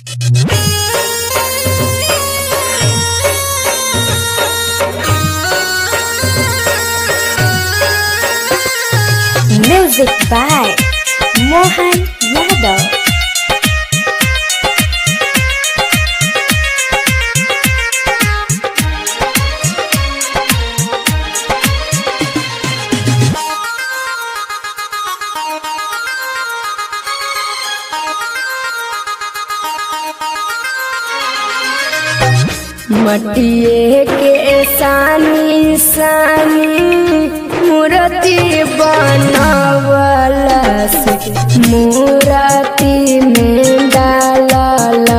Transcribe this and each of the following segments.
Music by Mohan Yadav. मटिए के सानी सानी मूर्ति बनवला से मूर्ति में डालल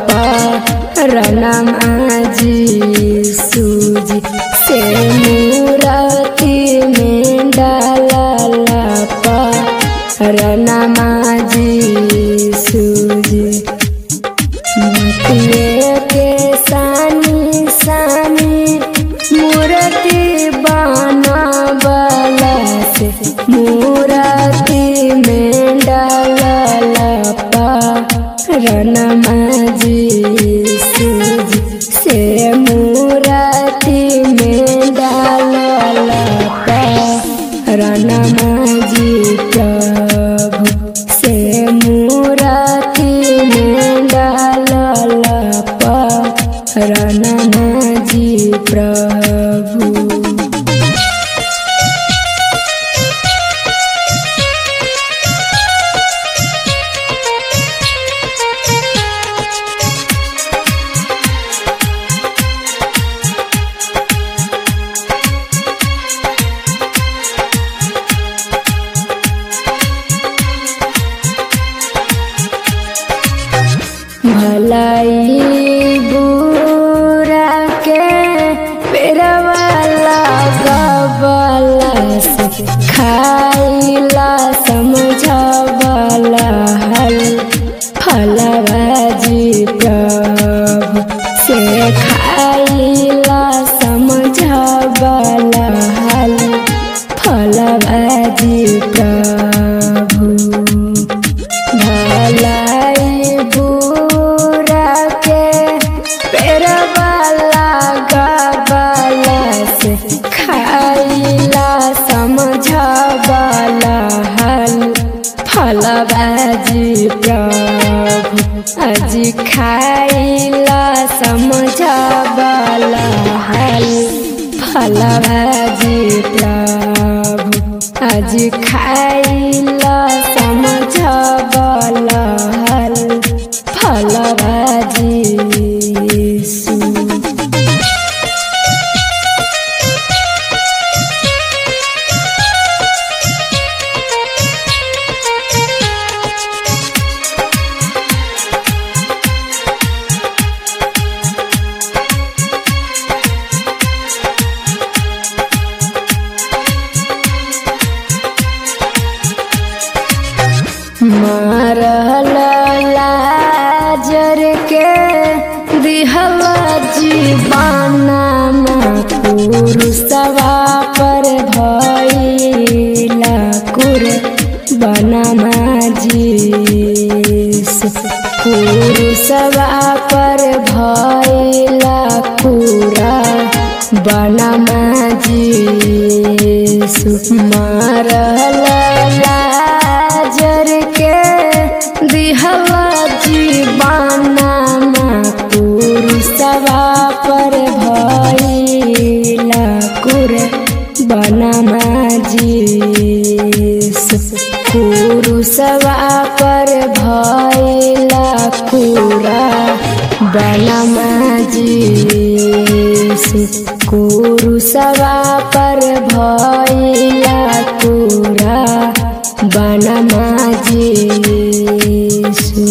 रनम आजी सूजी से मूर्ति में डालल रनम आजी सूजी मटिए के सानी सानी मूर्ति बनवला से मूर्ति में डालल रनमा जी सूजी से मूर्ति में डालल रनमा जी प्रभु से मूर्ति में डालल रनमा जी प्रभु भलाई बुरा के पेरवाला गबला से खाइला समझबला हल फलबाजी प्रभु से खाइला समझबला हल फलबाजी प्रभु भलाई बुरा के पेरवाला गबला से खाइला समझबला हल फलबाजी प्रभु अजी खाइला समझबला हल फलबाजी प्रभु आज खाइला समझबला हल फलबाजी सु मारल लाजर के दिहला जीवाना पुरुषवा पर भइला कुर बनमा जीस पुरुषवा पर भइला कुरा बनमा जीस मारल लाजर के दिहला जीवाना पुरुषवा पर भइला कुर बनमा जीस पुरुषवा पर भइला कुरा बनमा जीस कुरुषवा पर भइला कुरा बनमा जीसु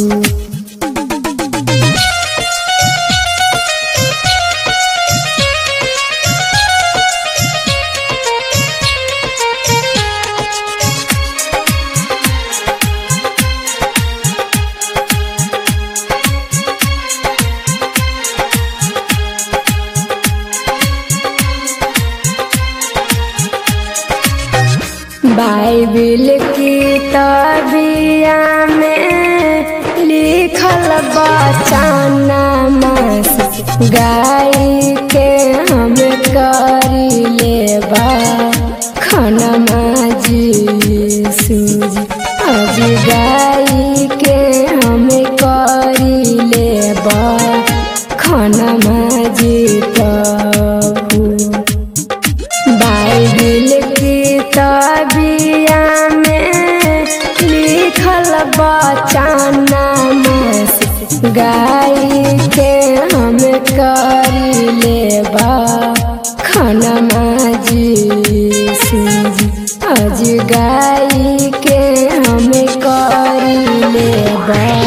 बाइबिल की तबिया में लिखल बचाना मास गाय के हम करी लेबा खाना माजी सूजी आज गाय के हम करी लेबा खाना माजी प्रभु बाइबिल की तबिया में लिखल बचाना मास गाय के हम करी लेबा खाना माजी सूजी आज गाय के हम करी लेबा